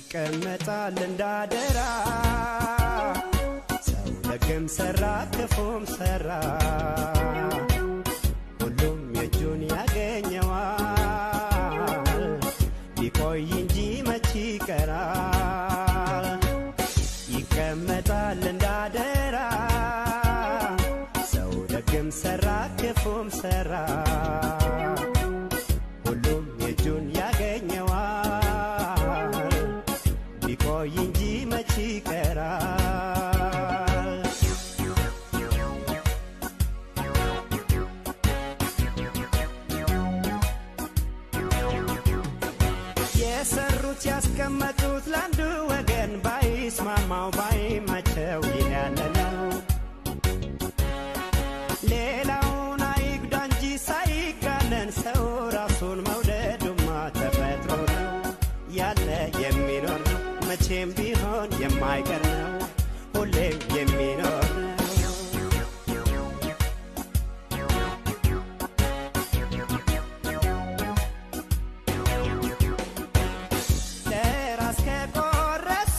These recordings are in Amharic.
ይቀመጣል እንዳደራ ሰው ደግም ሰራ ክፉም ሰራ ሁሉም የእጁን ያገኘዋል ቢቆይ እንጂ መች ይቀራል ይቀመጣል እንዳደራ ሰው ደግም ሰራ ክፉም ሰራ ሁሉም የእጁን ያገኘዋል ቢቆይ እንጂ መች ይቀራል የሰሩት ያስቀመጡት ለአንዱ ወገን ባይስማማው ባይመቸው ይህ ያለ ነው ሌላውን አይጉዳ እንጂ ሳይጋነን ሰው ራሱን መውደዱማ ተፈጥሮ ነው ያለ የሚኖር ነው መቼም ቢሆን የማይቀር ነው ሁሌም የሚኖር ነው ለራስ ከቆረሱ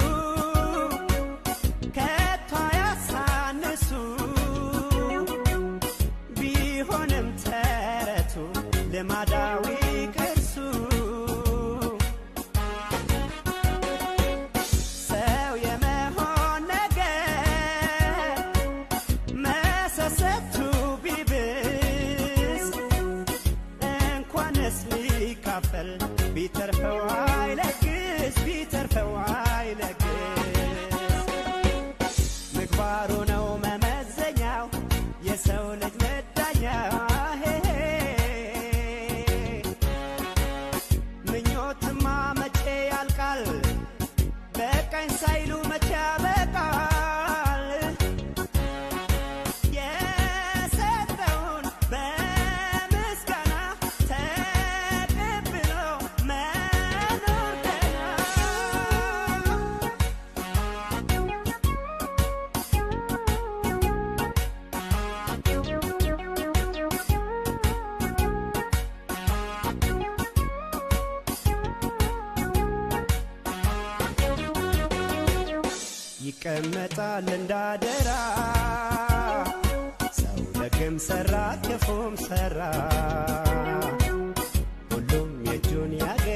ከቶ ያሳንሱ ቢሆንም ተረቱ ልማዳዊ ቅርሱ ሰው የመሆን ነገር መሰሰቱ ቢብስ እንኳንስ ሊካፈል ቢተርፈው አይለግስ ቢተርፈው አይለግስ ምግባሩ ነው መመዘኛው የሰው ልጅ መዳኛው ሄሄ ምኞትማ መቼ ያልቃል በቃኝ ሳይሉ መቼ ያበቃል የሰጠውን በምስጋና ተቀብሎ መኖር ገና ይቀመጣል እንዳደራ ሰው ደግም ሰራ ክፉም ሰራ ሁሉም የእጁን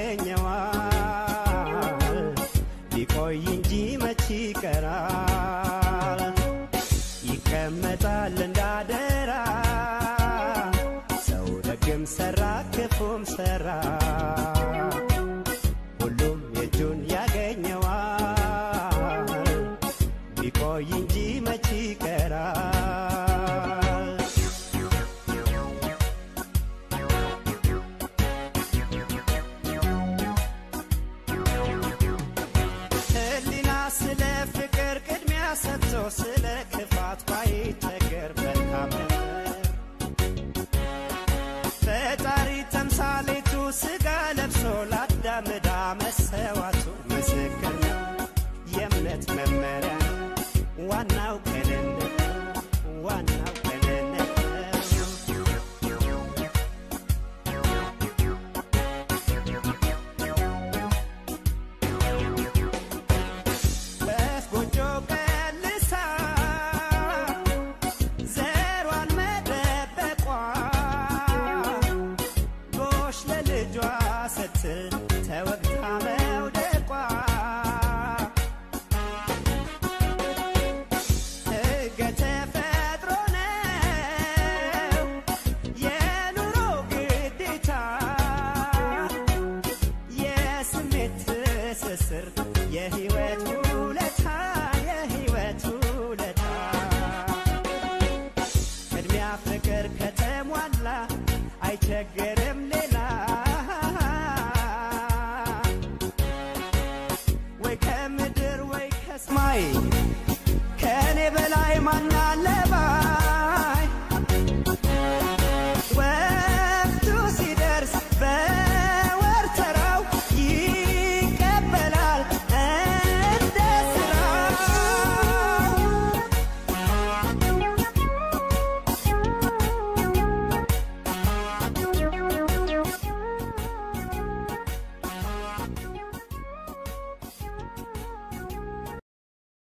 ያገኘዋል ቢቆይ እንጂ መች ይቀራል ይቀመጣል እንዳደራ ሰው ደግም ሰራ ክፉም ሰራ ሁሉም የእጁን ያገኘዋል ቢቆይ እንጂ መች ይቀራል ህሊና ስለ ፍቅር ቅድሚያ ሰጥቶ ስለ ክፋት ባይቸገር መልካም ነበር ፈጣሪ ተምሳሌቱ ስጋ ለብሶ ላዳምዳ መሰዋቱ ምስክር ነው የእምነት መመሪያ ነው ዋናው ቅንነት ነው ዋናው ቅንነት ነው ወፍ ጎጆ ቀልሳ ዘሯን መደበቋ ጎሽ ለልጇ ስትል ተወግታ መውደቋ ሕገ ተፈጥሮ ነው የኑሮ ግዴታ የስሜት ትስስር የህይወት ውለታ የህይወት ውለታ ቅድሚያ ፍቅር ከተሟላ አይቸገርም